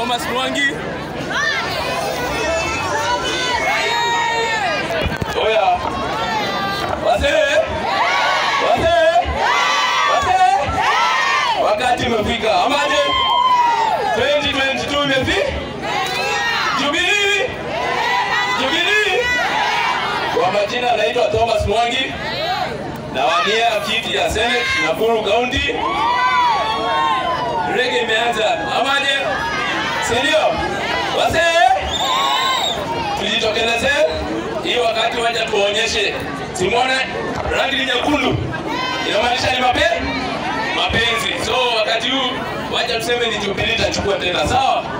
Thomas Mwangi. Oya. Wazee. Wazee. Wazee. Wakati umefika. Amaje? 2022 imefika. Jubilee. Jubilee. Kwa majina naitwa Thomas Mwangi. Nawania kiti ya Senate Nakuru County. Rege imeanza. Amaje? Si ndio? Wazee. Tujitokeleze hii wakati waja tuonyeshe. Simone rangi ni nyekundu. Inamaanisha ni mape mapenzi. So wakati huu wacha tuseme ni Jubilee itachukua tena. Sawa?